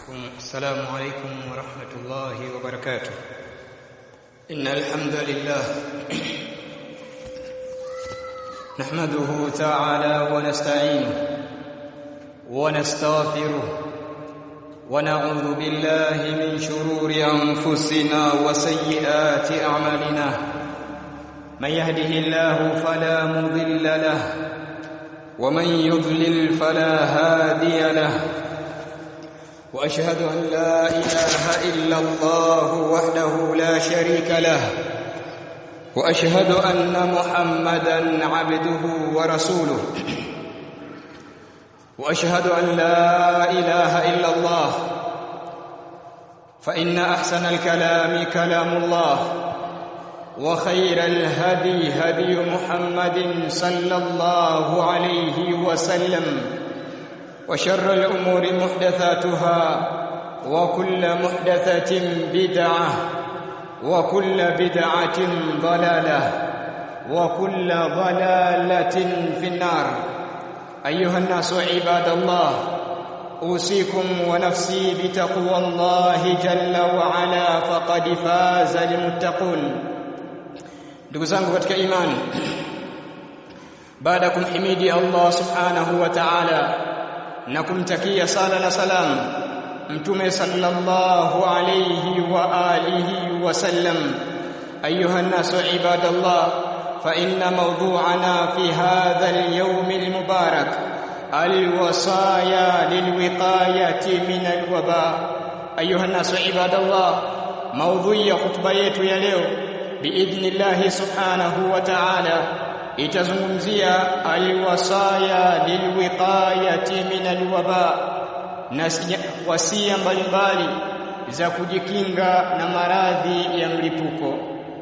السلام عليكم ورحمة الله وبركاته إن الحمد لله نحمده تعالى ونستعينه ونستغفره ونعوذ بالله من شرور أنفسنا وسيئات أعمالنا من يهده الله فلا مضل له ومن يضلل فلا هادي له واشهد ان لا اله الا الله وحده لا شريك له واشهد ان محمدا عبده ورسوله واشهد ان لا اله الا الله فان احسن الكلام كلام الله وخير الهدي هدي محمد صلى الله عليه وسلم وشر الأمور محدثاتها وكل محدثة بدعة وكل بدعة ضلالة وكل ضلالة في النار أيها الناس عباد الله أوصيكم ونفسي بتقوى الله جل وعلا فقد فاز المتقون ndugu zangu katika imani baada ya kumhimidi Allah subhanahu wa ta'ala na kumtakia sala na salam mtume sallallahu alayhi wa alihi wa sallam ayuha nasu ibadallah fa inna mawdu'ana fi hadha al-yawm al-mubarak al-wasaya lilwiqayati min al-waba ayuha nasu ibadallah mawdhu'i ya khutba yetu ya leo biidhnillah subhanahu wa ta'ala itazungumzia alwasaya lilwiqayati min alwaba na wasia mbalimbali za kujikinga na maradhi ya mlipuko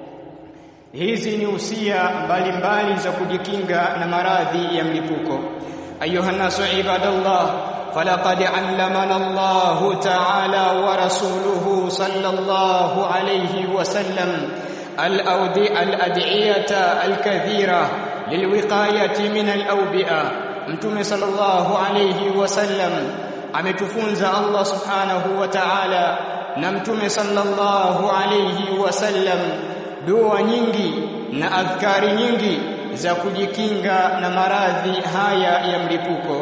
hizi ni usia mbalimbali za kujikinga na maradhi ya mlipuko ayuha nasu ibadallah فلقد علمنا الله تعالى ورسوله صلى الله عليه وسلم الأودي الأدعية الكثيرة للوقاية من الأوبئة متوم صلى الله عليه وسلم ametufunza Allah subhanahu wa ta'ala na mtume sallallahu alayhi wasallam dua nyingi na adhkari nyingi za kujikinga na maradhi haya ya mlipuko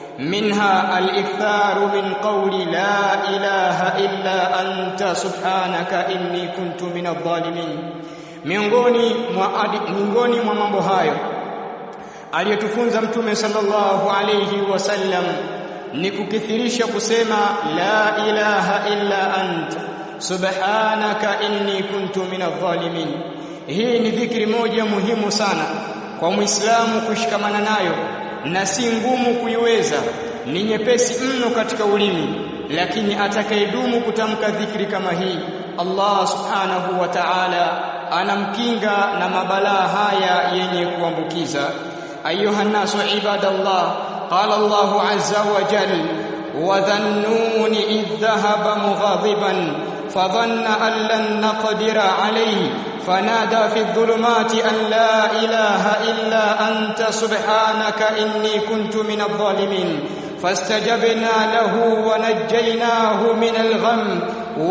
minha al-iktharu min qawli la ilaha illa anta subhanaka inni kuntu minadh-dhalimin miongoni mwa miongoni mwa mambo hayo aliyotufunza mtume sallallahu alayhi wasallam ni kukithirisha kusema la ilaha illa anta subhanaka inni kuntu minadh-dhalimin hii ni dhikri moja muhimu sana kwa muislamu kushikamana nayo na si ngumu kuiweza ni nyepesi mno katika ulimi lakini atakayedumu kutamka dhikri kama hii Allah subhanahu wa ta'ala anamkinga na mabalaa haya yenye kuambukiza ayuha nasu ibadallah qala Allah azza wa jalla wa dhannuni idh dhahaba mughadiban fadhanna an lan naqdira alayhi فنادى في الظلمات أن لا إله إلا أنت سبحانك إني كنت من الظالمين فاستجبنا له ونجيناه من الغم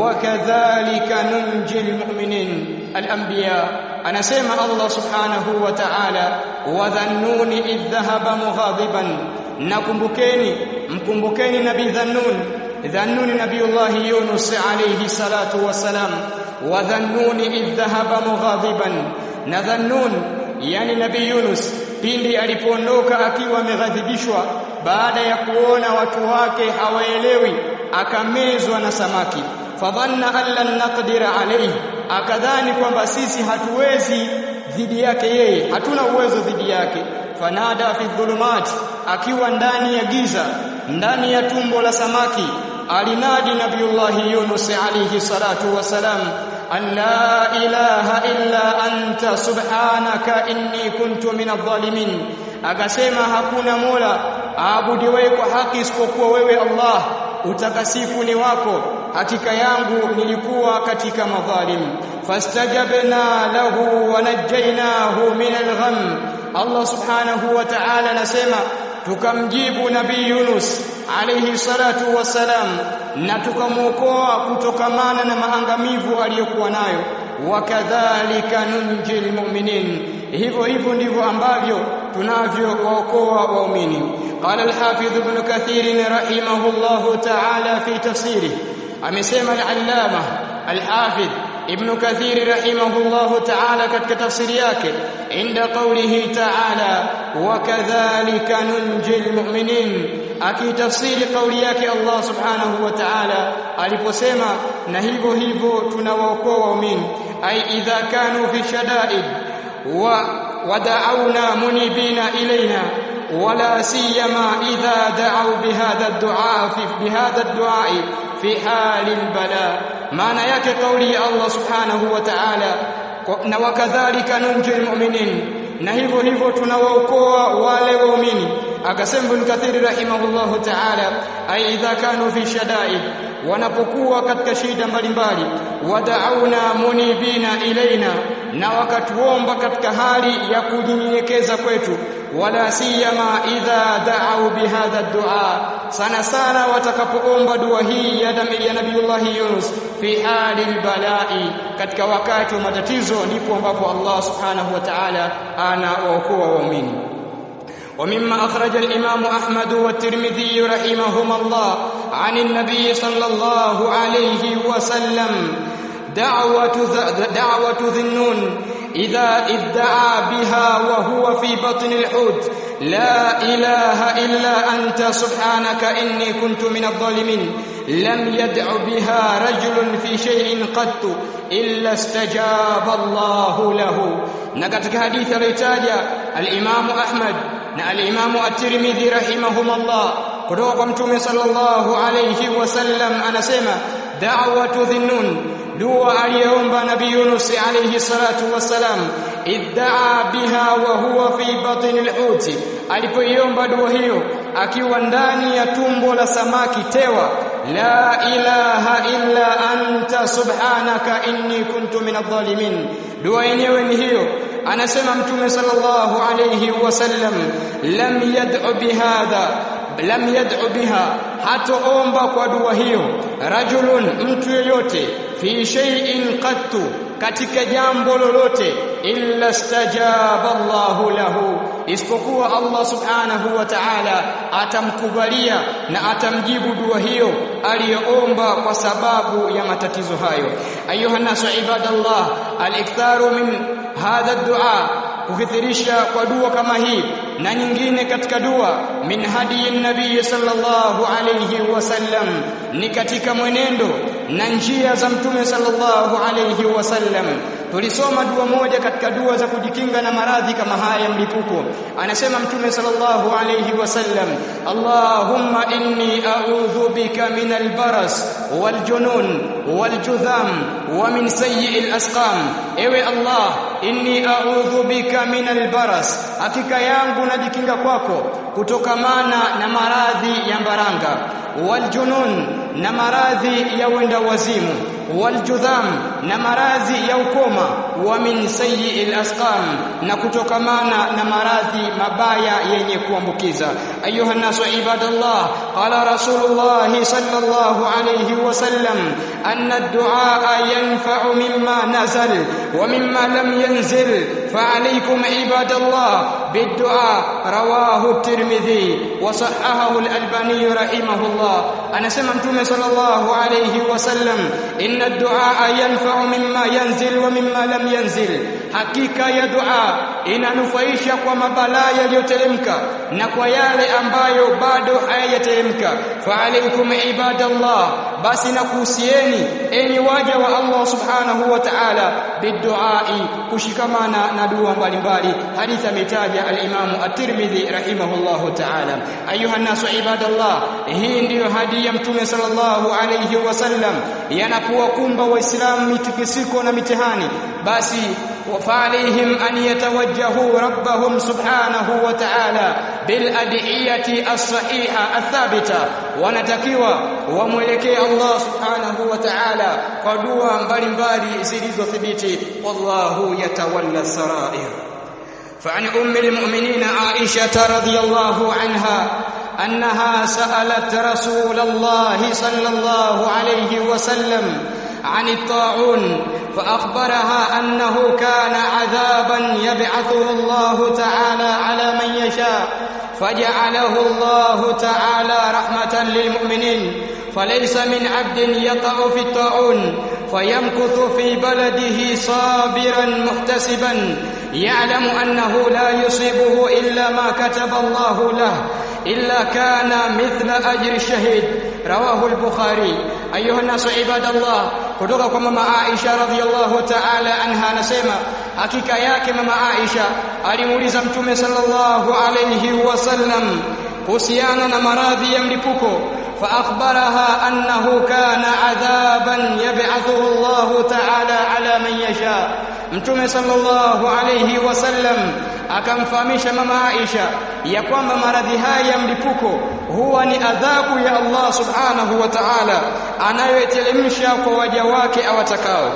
وكذلك ننجي المؤمنين الأنبياء أنا سيما الله سبحانه وتعالى وذنون إذ ذهب مغاضبا نكمبكيني مكمبكيني نبي ذنون ذنون نبي الله يونس عليه الصلاة والسلام وذنون إذ ذهب مغاضبا نذنون yani nabii Yunus pindi alipoondoka akiwa ameghadhibishwa baada ya kuona watu wake hawaelewi akamezwa na samaki fadhanna allan naqdira alayhi akadhani kwamba sisi hatuwezi dhidi yake yeye hatuna uwezo dhidi yake fanada fi dhulumat akiwa ndani ya giza ndani ya tumbo la samaki alinadi nabiyullah Yunus alayhi salatu wasalam an la ilaha illa anta subhanaka inni kuntu minadh-dhalimin akasema hakuna mola aabudiwe kwa haki isipokuwa wewe Allah utakasifu ni wako hakika yangu nilikuwa katika madhalim fastajabna lahu wa najjaynahu min al-gham Allah subhanahu wa ta'ala anasema tukamjibu nabii Yunus alayhi salatu wassalam na tukamwokoa kutokamana na maangamivu aliyokuwa nayo wakadhalika nunjil mu'minin hivyo hivyo ndivyo ambavyo tunavyowaokoa waumini qala al-hafidh ibn kathir rahimahullahu ta'ala fi tafsirih amesema al-allama al-hafidh ibn kathir rahimahullahu ta'ala katika tafsiri yake inda qawlihi ta'ala wakadhalika nunjil mu'minin akitafsiri kauli yake Allah subhanahu wa ta'ala aliposema na hivyo hivyo tunawaokoa waumini ay idha kanu fi shada'id wa wada'awna munibina ilaina ولا سيما إذا دعوا بهذا الدعاء في بهذا الدعاء في حال البلاء معنى yake kauli ya Allah subhanahu wa ta'ala na wakadhalika nunjil mu'minin na hivyo hivyo tunawaokoa wale waumini akasema Ibn Kathir rahimahullahu ta'ala ay idha kanu fi shada'id wanapokuwa katika shida mbalimbali wada'auna munibina ilaina na wakatuomba katika hali ya kujinyenyekeza kwetu wala siyama idha da'u bihadha dua sana sana watakapoomba dua hii ya ya Nabiullah Yunus fi hali balai katika wakati wa matatizo ndipo ambapo Allah subhanahu wa ta'ala anawaokoa waumini ومما أخرج الإمام أحمد والترمذي رحمهما الله عن النبي صلى الله عليه وسلم دعوة دعوة ذنون إذا ادعى بها وهو في بطن الحوت لا إله إلا أنت سبحانك إني كنت من الظالمين لم يدع بها رجل في شيء قط إلا استجاب الله له نكتك حديث ريتاجا الإمام أحمد na al-Imamu at-Tirmidhi rahimahumullah kutoka kwa Mtume sallallahu alayhi wasallam anasema da'watu dhinnun dua aliyoomba Nabii Yunus alayhi salatu wassalam iddaa biha wa huwa fi batni al-hut alipoiomba dua hiyo akiwa ndani ya tumbo la samaki tewa la ilaha illa anta subhanaka inni kuntu minadh-dhalimin dua yenyewe ni hiyo anasema mtume sallallahu alayhi wasallam lam yad'u bihadha lam yad'u biha hatoomba kwa dua hiyo rajulun mtu yeyote fi shay'in qattu katika jambo lolote illa stajaba Allahu lahu isipokuwa Allah subhanahu wa ta'ala atamkubalia na atamjibu dua hiyo aliyoomba kwa sababu ya matatizo hayo ayuha nasu ibadallah al-iktharu min hadha ad-du'a kukithirisha kwa dua kama hii na nyingine katika dua min hadi nabii sallallahu alayhi wasallam ni katika mwenendo na njia za mtume sallallahu alayhi wasallam tulisoma dua moja katika dua za kujikinga na maradhi kama haya ya mlipuko anasema mtume sallallahu alayhi wasallam allahumma inni a'udhu bika min albaras waljunun waljudham wa min sayyi'il asqam ewe allah inni a'udhu bika min albaras hakika yangu najikinga kwako kutokamana na maradhi ya mbaranga waljunun na maradhi ya wenda wazimu waljudham na maradhi ya ukoma wa min sayyi'il asqam na kutokamana na maradhi mabaya yenye kuambukiza ayuha nasu ibadallah qala rasulullah sallallahu alayhi wasallam anna ad-du'a yanfa'u mimma nazal wa mimma lam yanzil فعليكم عباد الله بالدعاء رواه الترمذي وصححه الألباني رحمه الله أنا سمعت صلى الله عليه وسلم إن الدعاء ينفع مما ينزل ومما لم ينزل hakika ya dua inanufaisha kwa mabalaa yaliyoteremka na kwa yale ambayo bado hayajateremka fa alaykum ibadallah basi nakuhusieni enyi waja wa Allah subhanahu wa ta'ala biduai kushikamana na dua mbalimbali hadithi ametaja al-Imam at-Tirmidhi rahimahullahu ta'ala ayuha nasu ibadallah hii ndiyo hadi ya mtume sallallahu alayhi wasallam yanapowakumba waislamu mitikisiko na mitihani basi وفعليهم أن يتوجهوا ربهم سبحانه وتعالى بالأدعية الصحيحة الثابتة ونتكيوا وملكي الله سبحانه وتعالى قدوا mbalimbali zilizothibiti wallahu yatawalla sarair فعن أم المؤمنين عائشة رضي الله عنها أنها سألت رسول الله صلى الله عليه وسلم عن الطاعون فأخبرها أنه كان عذابا يبعثه الله تعالى على من يشاء فجعله الله تعالى رحمة للمؤمنين فليس من عبد يقع في الطاعون فيمكث في بلده صابرا محتسبا يعلم أنه لا يصيبه إلا ما كتب الله له إلا كان مثل أجر الشهيد رواه البخاري أيها الناس عباد الله kutoka kwa mama Aisha radhiallahu ta'ala anha anasema hakika yake mama Aisha alimuuliza mtume sallallahu alayhi wasallam kuhusiana na maradhi ya mlipuko فأخبرها أنه كان عذابا يبعثه الله تعالى على من يشاء mtume sallallahu alayhi wasallam akamfahamisha mama Aisha ya kwamba maradhi haya ya mlipuko huwa ni adhabu ya Allah subhanahu wa ta'ala anayotelemsha kwa waja wake awatakao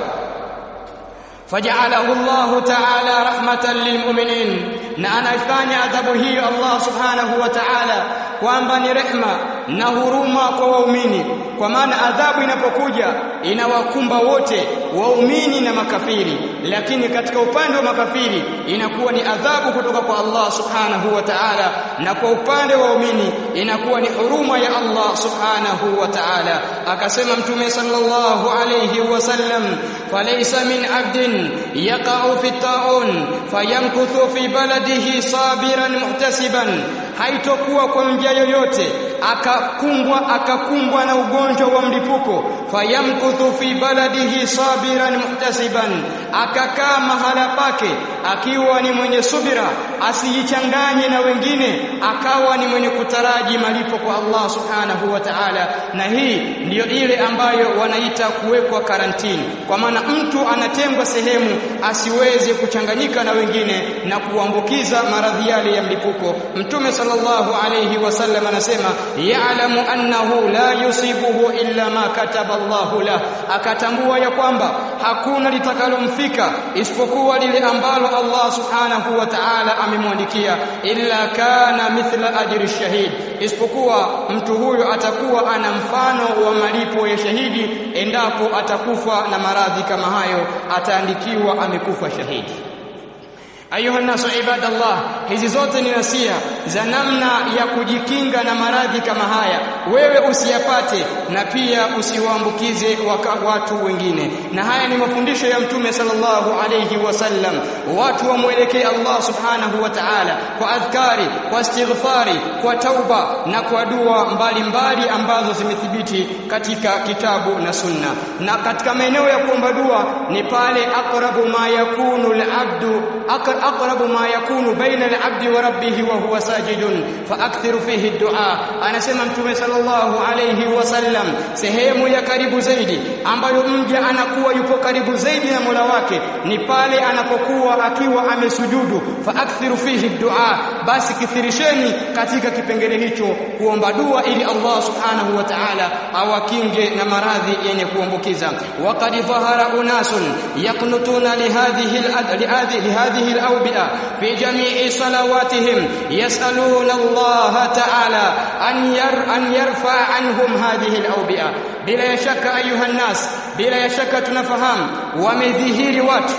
فجعله الله تعالى رحمة للمؤمنين na anaifanya adhabu hiyo Allah subhanahu wa ta'ala kwamba ni rehma na huruma kwa waumini kwa maana adhabu inapokuja inawakumba wote waumini na makafiri lakini katika upande wa makafiri inakuwa ni adhabu kutoka kwa Allah subhanahu wa ta'ala na kwa upande wa waumini inakuwa ni huruma ya Allah subhanahu wa ta'ala akasema mtume sallallahu alayhi wasallam falaysa min abdin yaqa'u fi ta'un fayamkuthu fi baladihi sabiran muhtasiban haitokuwa kwa mja yoyote akakumbwa akakumbwa na ugonjwa wa mlipuko fayamkuthu fi baladihi sabiran muhtasiban akakaa mahala pake akiwa ni mwenye subira asijichanganye na wengine akawa ni mwenye kutaraji malipo kwa Allah subhanahu wa ta'ala na hii ndiyo ile ambayo wanaita kuwekwa karantini kwa maana mtu anatengwa sehemu asiweze kuchanganyika na wengine na kuambukiza maradhi yale ya mlipuko mtume sallallahu alayhi wasallam anasema ya'lamu annahu la yusibuhu illa ma kataba Allahu la akatambua ya kwamba hakuna litakalomfika isipokuwa lile ambalo Allah subhanahu wa ta'ala amemwandikia illa kana mithla ajri shahid isipokuwa mtu huyo atakuwa ana mfano wa malipo ya shahidi endapo atakufa na maradhi kama hayo ataandikiwa amekufa shahidi ayuha nasu ibadallah hizi zote ni nasia za namna ya kujikinga na maradhi kama haya wewe usiyapate na pia usiwaambukize watu wengine na haya ni mafundisho ya mtume sallallahu alayhi wasallam watu wamwelekee Allah subhanahu wa ta'ala kwa adhkari kwa istighfari kwa tauba na kwa dua mbalimbali ambazo zimethibiti katika kitabu na sunna na katika maeneo ya kuomba dua ni pale aqrabu ma yakunu al-abdu أقرب ما يكون بين العبد وربه وهو ساجد فأكثر فيه الدعاء أنا سمع متوم صلى الله عليه وسلم sehemu ya karibu zaidi ambayo mja anakuwa yupo karibu zaidi na Mola wake ni pale anapokuwa akiwa amesujudu fa akthiru fihi dua basi kithirisheni katika kipengele hicho kuomba dua ili Allah subhanahu wa ta'ala awakinge na maradhi yenye kuambukiza waqad dhahara unasun yaqnutuna lihadhihi lihadhihi الأوبئة في جميع صلواتهم يسألون الله تعالى أن, ير أن يرفع عنهم هذه الأوبئة بلا شك أيها الناس بلا شك tunafahamu wamedhihiri watu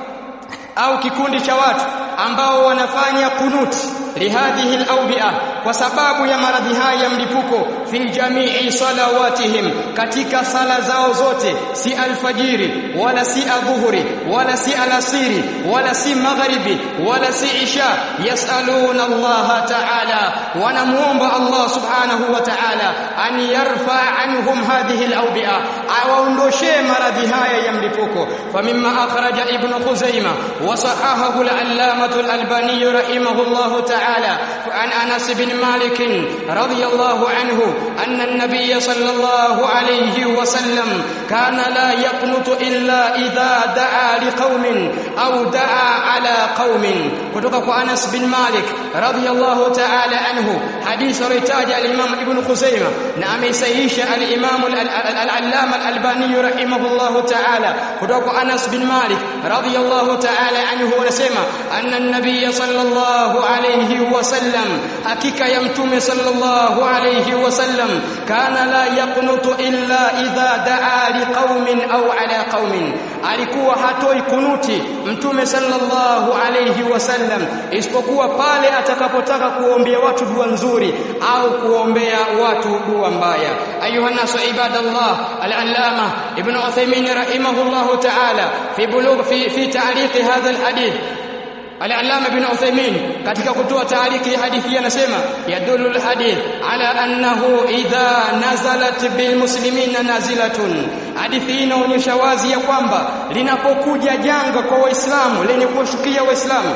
au kikundi cha watu ambao wanafanya kunuti lihadhihi al-awbi'a kwa sababu ya maradhi haya ya mlipuko fi jamii salawatihim katika sala zao zote si alfajiri wala si adhuhuri wala si alasiri wala si magharibi wala si isha yasaluna Allah ta'ala wanamuomba Allah subhanahu wa ta'ala an yarfa anhum hadhihi al-awbi'a awaondoshe maradhi haya ya mlipuko famimma akhraja ibn khuzaima wa sahahahu al-allamah al-albani rahimahullah ta'ala تعالى عن انس بن مالك رضي الله عنه ان النبي صلى الله عليه وسلم كان لا يقنط إلا إذا دعا لقوم أو دعا على قوم kutoka kwa Anas bin Malik radhiyallahu ta'ala anhu hadith alitaja al-Imam Ibn Khuzaimah na ameisahihisha al-Imam al-Allama al-Albani rahimahullahu ta'ala kutoka kwa Anas bin Malik radhiyallahu ta'ala anhu anasema anna an-nabiy sallallahu alayhi wasallam hakika ya mtume sallallahu alayhi wasallam kana la yaqnutu illa idha daa liqaumin au ala qaumin alikuwa hatoi kunuti mtume sallallahu alayhi wasallam isipokuwa pale atakapotaka kuombea watu dua nzuri au kuombea watu dua mbaya ayuha nasu ibadallah al-allama ibn Uthaymeen rahimahullahu ta'ala fi bulugh fi fi ta'liq hadha al-hadith Al-Allama ibn Uthaymeen katika kutoa taariki hadithi anasema yadullu al-hadith ala annahu idha nazalat bil muslimina nazilatun hadithi inaonyesha wazi ya kwamba linapokuja janga kwa waislamu lenye kuwashukia waislamu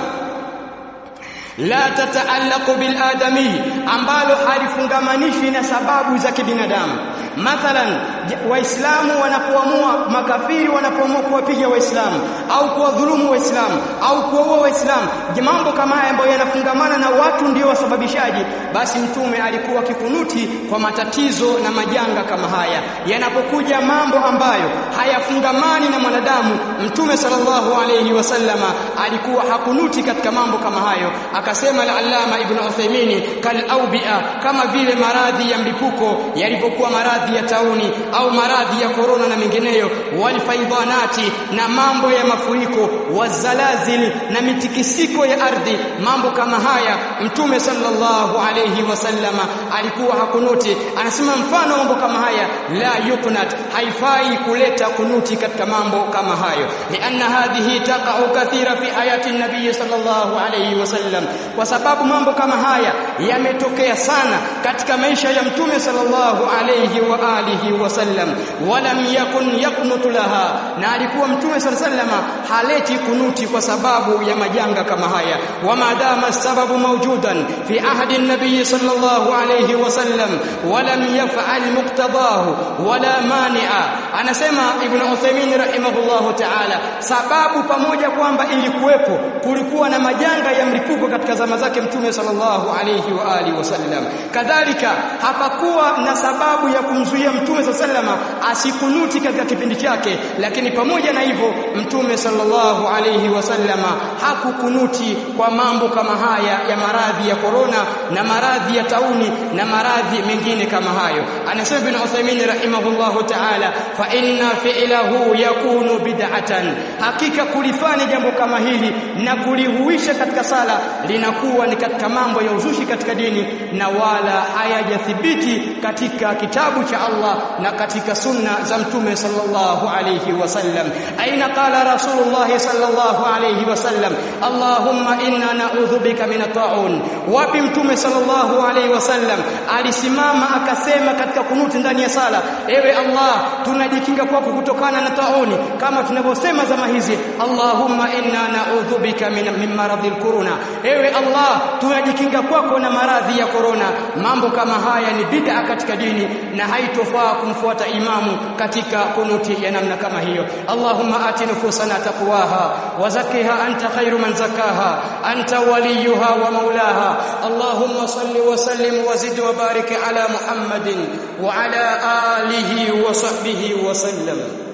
la tataallaqu bil adami ambalo halifungamanishi na sababu za kibinadamu mathalan waislamu wanapoamua makafiri wanapoamua kuwapiga waislamu au kuwadhulumu waislamu au kuwaua waislamu mambo kama haya ambayo yanafungamana na watu ndio wasababishaji basi mtume alikuwa kikunuti kwa matatizo na majanga kama haya yanapokuja mambo ambayo hayafungamani na mwanadamu mtume sallallahu alayhi wasallama alikuwa hakunuti katika mambo kama hayo akasema al-allama ibn Uthaymeen kal aubia kama vile maradhi ya mlipuko yalivyokuwa maradhi ya tauni au maradhi ya korona na mengineyo walfaidhanati na mambo ya mafuriko wazalazil na mitikisiko ya ardhi mambo kama haya mtume sallallahu alayhi wasallama alikuwa hakunuti anasema mfano mambo kama haya la yuknat haifai kuleta kunuti katika mambo kama hayo lianna hadhihi taqa'u kathira fi hayati nabii sallallahu alayhi wasallam kwa sababu mambo kama haya yametokea sana katika maisha ya mtume sallallahu alayhi wa alihi wasallam walam yakun yaqnutu laha na alikuwa mtume sallallahu alayhi wasallam haleti kunuti kwa sababu ya majanga kama haya wa madama sababu mawjudan fi ahdi an-nabiy sallallahu alayhi wasallam walam yaf'al muqtadahu wala mani'a anasema ibn Uthaymeen rahimahullahu ta'ala sababu pamoja kwamba ilikuwepo kulikuwa na majanga ya mlipuko katika zama zake mtume sallallahu alayhi wa alihi wasallam kadhalika hapakuwa na sababu ya kumzuia mtume sallallahu asikunuti katika kipindi chake lakini pamoja na hivyo mtume sallallahu alayhi wasallama hakukunuti kwa mambo kama haya ya maradhi ya korona na maradhi ya tauni na maradhi mengine kama hayo anasema ibn Uthaymeen rahimahullahu ta'ala fa inna fi'lahu yakunu bid'atan hakika kulifanya jambo kama hili na kulihuisha katika sala linakuwa ni katika mambo ya uzushi katika dini na wala hayajathibiti katika kitabu cha Allah na katika sunna za mtume sallallahu alayhi wasallam aina qala rasulullah sallallahu alayhi wasallam allahumma inna na'udhu bika min at-ta'un wapi mtume sallallahu alayhi wasallam alisimama akasema katika kunuti ndani ya sala ewe Allah tunajikinga kwako kutokana na tauni kama tunavyosema zama hizi allahumma inna na'udhu bika min min maradhil corona ewe Allah tunajikinga kwako na maradhi ya corona mambo kama haya ni bid'a katika dini na haitofaa kumfuata imamu katika kunuti ya namna kama hiyo Allahumma ati nufusana taqwaha wa zakkiha anta khairu man zakaha anta waliyuha wa maulaha Allahumma salli wa sallim wa zid wa barik ala Muhammadin wa ala alihi wa sahbihi wa sallam